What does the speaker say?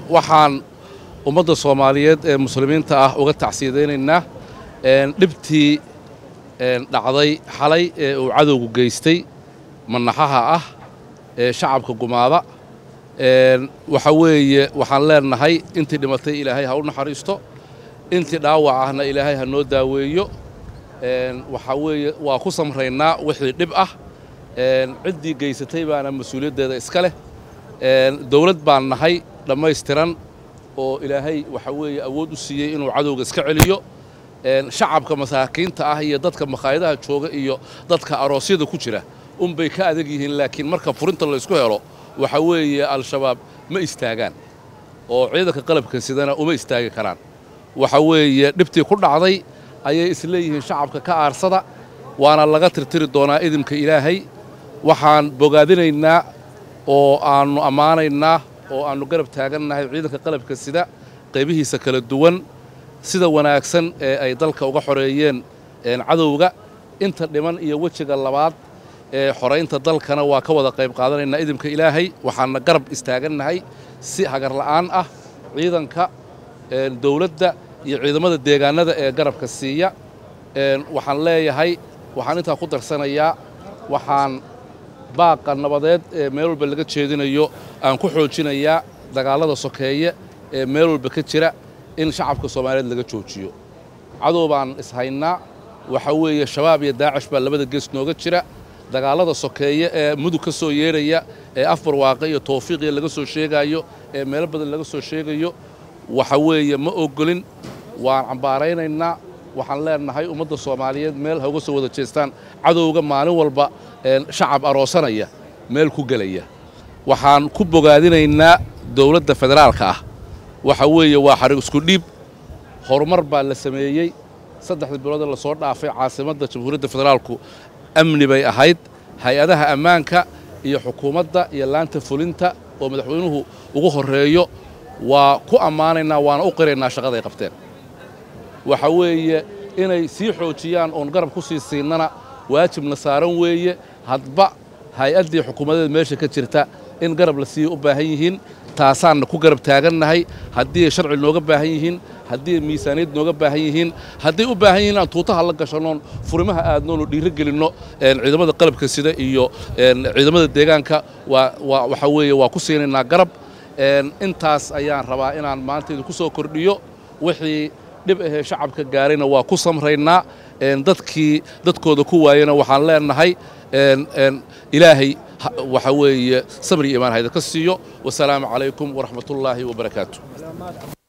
waxaan ummadda soomaaliyeed ee muslimiinta ah uga tacsiyadaynaynaa dhibtii dhacday xalay ee uu cadowgu geystay manaxaha ah ee shacabka gumaada waxa weeye waxaan leenahay intii dhimatay ilaahay ha u naxariisto intii dhaawac ahna ilaahay ha noo daaweeyo waxaa weeye waa ku samraynaa wixii dhib ah ciddii geysatay baana mas-uuliyaddeeda iska leh dawlad baan nahay dhammaystiran oo ilaahay waxa weeye awood u siiyey inuu cadowga iska celiyo shacabka masaakiinta ah iyo dadka makhaayadaha jooga iyo dadka aroosyada ku jira unbay ka adag yihiin laakiin marka furinta laysku helo waxa weeye al-shabaab ma istaagaan oo ciidanka qalabka sidana uma istaagi karaan waxa weeye dhibtii ku dhacday ayay isleeyihiin shacabka ka aarsada waana laga tirtiri doonaa idimka ilaahay waxaan bogaadinaynaa oo aannu ammaanaynaa oo aannu garab taagannahay ciidanka qalabka sida qaybihiisa kala duwan sida wanaagsan ee ay dalka uga xoreeyeen cadowga inta dhiman iyo wejiga labaad ee xoraynta dalkana waa ka wada qayb qaadanaynaa idimka ilaahay waxaanna garab istaagannahay si hagarla'aan ah ciidanka dawladda iyo ciidamada deegaannada ee garabka siiya waxaan leeyahay waxaan intaa ku darsanayaa waxaan baaqa nabadeed ee meel walba laga jeedinayo aan ku xoojinayaa dagaallada sokeeye ee meel walba ka jira in shacabka soomaaliyeed laga joojiyo cadow baan ishaynaa waxa weeye shabaab iyo daacish baa labada gees nooga jira dagaallada sokeeye ee mudug ka soo yeedhaya ee afar waaqe iyo tawfiiqiya laga soo sheegaayo ee meelo badan laga soo sheegayo waxa weeye ma ogolin waan cambaaraynaynaa waxaan leenahay ummadda soomaaliyeed meel ha uga soo wada jeestaan cadowga maalin walba shacab aroosanaya meel ku gelaya waxaan ku bogaadinaynaa dawladda federaalka ah waxa weeye waa xarig isku dhiib horumar baa la sameeyey saddexda bilood ee lasoo dhaafay caasimadda jamhuuriyadda federaalku amni bay ahayd hay-adaha ammaanka iyo xukuumadda iyo laanta fulinta oo madaxweynuhu ugu horreeyo waa ku ammaanaynaa waana u qiraynaa shaqaday qabteen waxa weeye inay sii xoojiyaan oon garab ku sii siinana waajibna saaran weeye hadba hay-addii xukuumadeed meesha ka jirta in garab la siiya u baahan yihiin taasaanna ku garab taagannahay haddii ay sharci nooga baahan yihiin haddii ay miisaaniyad nooga baahan yihiin hadday u baahan yihiin aan tuutaha la gashannoon furimaha aadnoon oo dhiiro gelinno ciidamada qalabka sida iyo ciidamada deegaanka waa waxa weeye waa ku siinaynaa garab intaas ayaan rabaa inaan maanta idinku soo kordhiyo wixii dhib ahee shacabka gaarayna waa ku samraynaa dadkii dadkooda ku waayena waxaan leenahay ilaahay waxa weeye sabri imaan hayda ka siiyo wasalaamu calaykum waraxmatullaahi wabarakaatu